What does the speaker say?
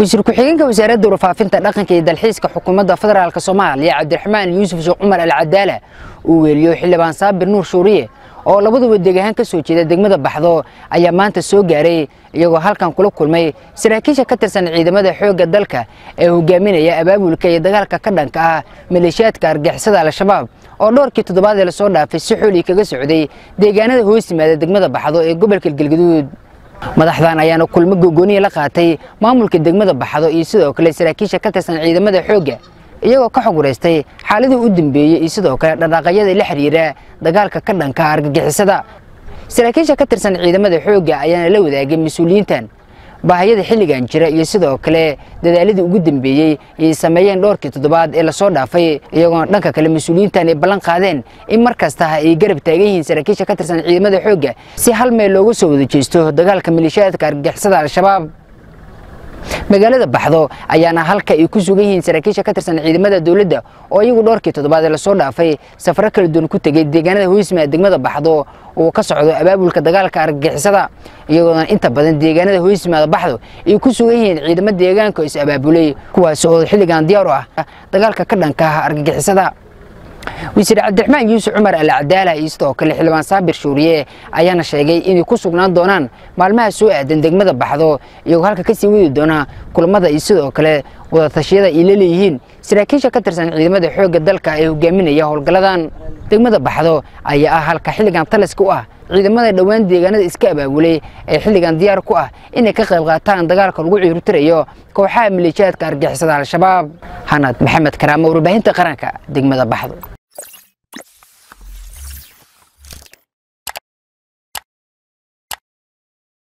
wasiir ku-xigeenka wasaaradda warfaafinta dhaqanka iyo dalxiiska xukuumadda federaalk soomaaliya cabdiraxmaan yuusuf sheekh cumar alcadaala uu weeliyo xildhibaan saabir nuur shuuriye oo labaduba deegahaan ka soo jeeda degmada baxdo ayaa maanta soo gaaray iyagoo halkan kula kulmay saraakiisha ka tirsan ciidamada xoogga dalka ee hogaaminaya abaabulka iyo dagaalka ka dhanka ah maleeshiyaadka argixisada al-shabaab oo dhowrkii toddobaadee lasoo dhaafay si xoolii kaga socday deegaanada hoos yimaada degmada baxdo ee gobolka galgaduud madaxdan ayaana kulmo gogooniya la qaatay maamulka degmada baxdo iyo sidoo kale saraakiisha ka tirsan ciidamada xoogga iyagoo ka xog waraystay xaaladii u dambeeyey iyo sidoo kale dhaqaaqyada la xiriira dagaalka ka dhanka argagixisada saraakiisha ka tirsan ciidamada xoogga ayaana la wadaagay mas-uuliyiintan baahiyada xilligan jira iyo sidoo kale dadaaladii ugu dambeeyey ay sameeyeen dhowrkii toddobaad ee lasoo dhaafay iyagoona dhanka kale mas-uuliyiintan ay ballan qaadeen in mar kasta ay garab taagan yihiin saraakiisha ka tirsan ciidamada xoogga si hal meel looga soo wada jeesto dagaalka maleeshiyaadka argagixisada al-shabaab magaalada baxdo ayaana halka ay ku sugan yihiin saraakiisha ka tirsan ciidamada dowladda oo iyagu dhowrkii toddobaad ee lasoo dhaafay safaro kala duwan ku tegey deegaanada hoosmaa degmada baxdo uu ka socdo abaabulka dagaalka argagixisada iyagoona inta badan deegaanada hoosmaada baxdo ay ku sugan yihiin ciidamo deegaanka is abaabulay kuwaas oo xilligan diyaar u ah dagaalka ka dhanka ah argagixisada wasiir cabdiraxmaan yuusuf cumar alcadaala iyo sidoo kale xildhibaan saabir shuuriye ayaana sheegay inay ku sugnaan doonaan maalmaha soo aadan degmada baxdo iyagoo halka kasii wadi doona kulamada iyo sidoo kale wadatashyada ay la leeyihiin saraakiisha ka tirsan ciidamada xoogga dalka ee hogaaminaya howlgalladan degmada baxdo ayaa ah halka xilligan taliska u ah ciidamada dhowaan deegaanada iska abaabulay ee xilligan diyaar ku ah inay ka qayb qaataan dagaalka lagu ciirutirayo kooxaha maleeshiyaadka argixisada al-shabaab xanad maxamed karaamo warbaahinta qaranka degmada baxdo